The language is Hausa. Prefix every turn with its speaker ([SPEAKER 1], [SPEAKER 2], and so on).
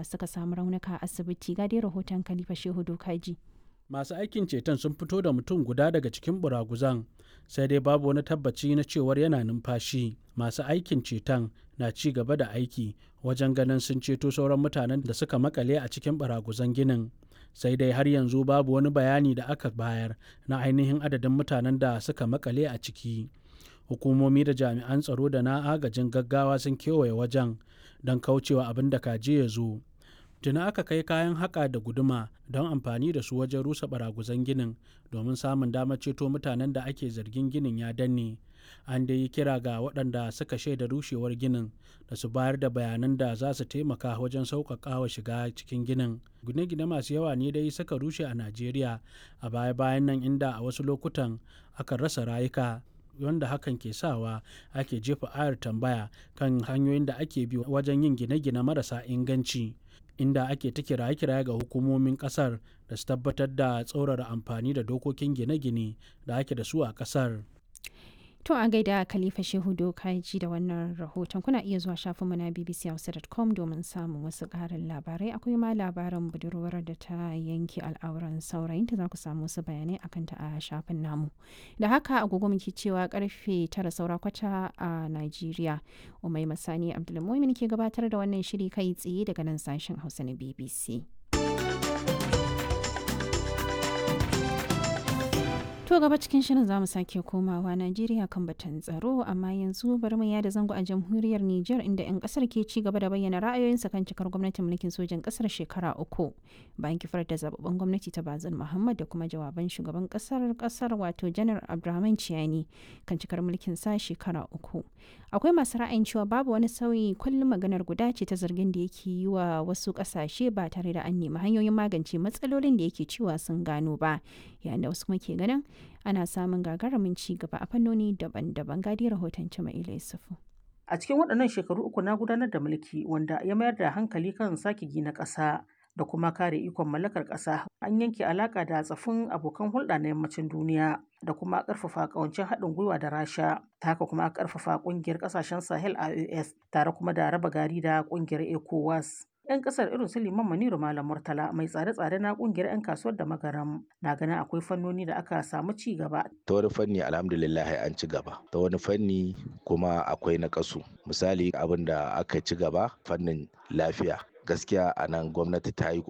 [SPEAKER 1] da suka samu raunuka a asibiti ga dai rahoton Khalifa Shehu Dokaji.
[SPEAKER 2] masu aikin ceton sun fito da mutum guda daga cikin buraguzan sai dai babu wani tabbaci na cewar yana numfashi masu aikin ceton na ci gaba da aiki wajen ganin sun ceto sauran mutanen da suka makale a cikin baraguzan ginin sai dai har yanzu babu wani bayani da aka bayar na ainihin adadin mutanen da suka makale a ciki hukumomi da jami'an tsaro da na agajin gaggawa sun kewaye wajen don kaucewa abin da kaje ya zo tuna aka kai kayan haƙa da guduma don amfani da su wajen rusa baraguzan ginin domin samun damar ceto mutanen da ake zargin ginin ya danne an dai yi kira ga waɗanda suka shaida rushewar ginin da su bayar da bayanan da za su taimaka wajen sauƙaƙa wa shiga cikin ginin gine-gine masu yawa ne dai suka rushe a najeriya a baya-bayan nan inda a wasu lokutan aka rasa rayuka wanda hakan ke sawa ake jefa ayar tambaya kan hanyoyin da ake bi wajen yin gine-gine marasa inganci inda ake ta kiraye-kiraye ga hukumomin kasar da su tabbatar da tsaurara amfani da dokokin gine-gine da ake da su a kasar.
[SPEAKER 1] To a gaida Khalifa Shehu Dokaji da wannan rahoton kuna iya zuwa shafinmu na bbchausa.com domin samun wasu ƙarin labarai akwai ma labarin budurwar da ta yanke al'auran saurayinta za ku samu wasu bayanai akan ta a shafin namu. Da haka agogo muke cewa karfe tara saura kwata a Najeriya. Umai Masani Abdulmumin ke gabatar da wannan shiri kai tsaye daga nan sashen Hausa na BBC. To gaba cikin shirin zamu sake komawa Najeriya kan batun tsaro amma yanzu bari mu yada zango a jamhuriyar Nijar inda 'yan kasar ke ci gaba da bayyana ra'ayoyinsa kan cikar gwamnatin mulkin sojan kasar shekara uku bayan kifar da zababben gwamnati ta Bazin Muhammad da kuma jawaban shugaban kasar kasar wato Janar Abdurrahman Ciyani kan cikar mulkin sa shekara uku. Akwai masu ra'ayin cewa babu wani sauyi kullum maganar guda ce ta zargin da yake yi wa wasu kasashe ba tare da an nemi hanyoyin magance matsalolin da yake cewa sun gano ba yayin da wasu kuma ke ganin ana samun gagarumin ci gaba a fannoni daban-daban gadi rahoton Jama'ila Yusufu.
[SPEAKER 3] A cikin waɗannan shekaru uku na gudanar da mulki wanda ya mayar da hankali kan sake gina ƙasa da kuma kare ikon mallakar ƙasa an yanke alaƙa da tsafin abokan hulɗa na yammacin duniya da kuma ƙarfafa ƙawancin haɗin gwiwa da rasha ta haka kuma ƙarfafa ƙungiyar ƙasashen sahel ios tare kuma da raba gari da ƙungiyar ecowas 'yan kasar irin su liman maniru malam murtala mai tsare-tsare na kungiyar 'yan kasuwar da magaram na ganin akwai fannoni da aka samu ci gaba
[SPEAKER 4] ta wani fanni alhamdulillah an ci gaba ta wani fanni kuma akwai na kasu misali abin da aka ci gaba fannin lafiya gaskiya a nan gwamnati ta yi